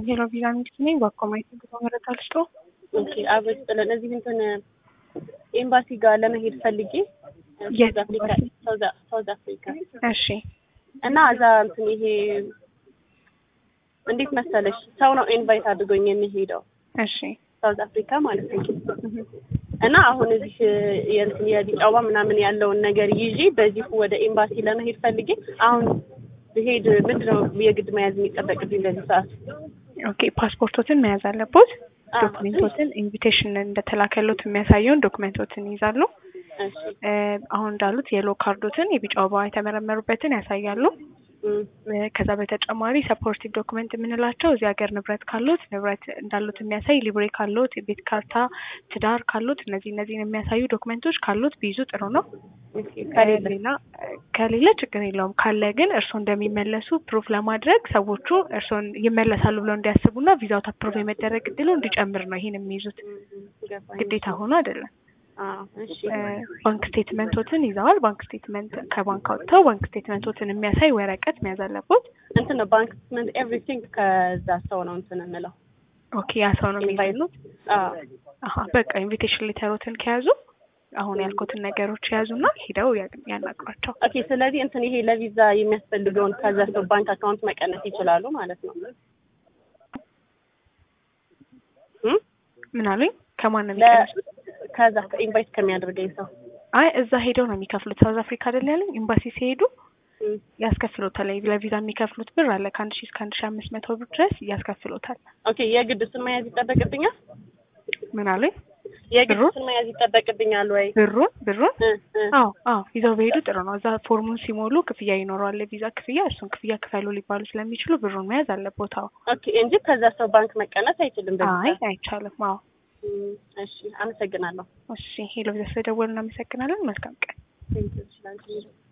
ሄሎ ቪዛ ሚኒስትር ነኝ። በአኮማይት ጉዞ መረጃ ልስጦ። ኦኬ አብረን ጥለን እዚህ እንትን ኤምባሲ ጋር ለመሄድ ፈልጌ የት ሳውዝ አፍሪካ ኤምባሲ? ሳውዝ- ሳውዝ አፍሪካ እሺ እና እዛ እንትን ይሄ እንዴት መሰለሽ ሰው ነው ኢንቫይት አድርጎኝ የሚሄደው እሺ ሳውዝ አፍሪካ ማለት ነው። እና አሁን እዚህ የእንትን የቢጫ ወባ ምናምን ያለውን ነገር ይዤ በዚሁ ወደ ኤምባሲ ለመሄድ ፈልጌ አሁን ብሄድ ምንድነው የግድ መያዝ የሚጠበቅብኝ በዚህ ሰዓት? ኦኬ ፓስፖርቶትን መያዝ አለቦት። አዎ። ዶክሜንቶትን ኢንቪቴሽን እንደተላከሎት የሚያሳየውን ዶክሜንቶትን ይይዛሉ። እሺ እ፣ አሁን እንዳሉት የሎ ካርዶትን የቢጫ ወባ የተመረመሩበትን ያሳያሉ። እም፣ እ፣ ከዛ በተጨማሪ ሰፖርቲቭ ዶክመንት የምንላቸው እዚህ ሀገር ንብረት ካሉት ንብረት እንዳሉት የሚያሳይ ሊብሬ ካሉት የቤት ካርታ፣ ትዳር ካሉት እነዚህ እነዚህን የሚያሳዩ ዶክመንቶች ካሉት ቢይዙ ጥሩ ነው። ኦኬ ከሌለ ሌላ ከሌለ ችግር የለውም። ካለ ግን እርስዎ እንደሚመለሱ ፕሩፍ ለማድረግ ሰዎቹ እርስዎን ይመለሳሉ ብለው እንዲያስቡና ቪዛው አፕሮቭ የመደረግ እድሉ እንዲጨምር ነው ይሄን የሚይዙት። ገባኝ። ግዴታ ሆኖ አይደለም። አዎ፣ እሺ እ፣ ባንክ ስቴትመንቶትን ይዘዋል። ባንክ ስቴትመንት ከባንክ አውጥተው ባንክ ስቴትመንቶትን የሚያሳይ ወረቀት መያዝ አለቦት። እንትን ነው ባንክ ስቴትመንት ኤቭሪቲንግ ከዛ ሰው ነው እንትን የምለው ኦኬ ያ ሰው ነው ኢንቫይት የሚይዙት። አዎ አሀ በቃ ኢንቪቴሽን ሌተሮትን ከያዙ አሁን ያልኩትን ነገሮች የያዙና ሂደው ያ- ያናግሯቸው። ኦኬ ስለዚህ እንትን ይሄ ለቪዛ የሚያስፈልገውን ከዛ ሰው ባንክ አካውንት መቀነስ ይችላሉ ማለት ነው እም? ምን አሉኝ? ከማን ነው ለ- የሚቀንሱት? ከዛ ኢንቫይት ከሚያደርገኝ ሰው አይ እዛ ሄደው ነው የሚከፍሉት። ሳውዝ አፍሪካ አይደል ያለኝ ኤምባሲ ሲሄዱ እም፣ ያስከፍሎታል። ለቪዛ የሚከፍሉት ብር አለ ከአንድ ሺህ እስከ አንድ ሺህ አምስት መቶ ብር ድረስ ያስከፍሎታል። ኦኬ የግድ እሱን መያዝ ይጠበቅብኛል ምን አሉኝ? የግድ ብሩ? እሱን መያዝ ይጠበቅብኛል ወይ ብሩን ብሩን እ፣ እ። አዎ አዎ ይዘው በሄዱ ጥሩ ነው። እዛ ፎርሙን ሲሞሉ ክፍያ ይኖረዋል፣ የቪዛ ክፍያ። እሱን ክፍያ ክፈሉ ሊባሉ ስለሚችሉ ብሩን መያዝ አለቦት። አዎ ኦኬ እንጂ ከዛ ሰው ባንክ መቀነስ አይችልም በዚህ አይ ሰዓት። አይቻልም። አዎ እም፣ እሺ አመሰግናለሁ እሺ ሄሎ፣ ስለደወሉ እናመሰግናለን። መልካም ቀን። ቴንኪው እሺ ላንቺ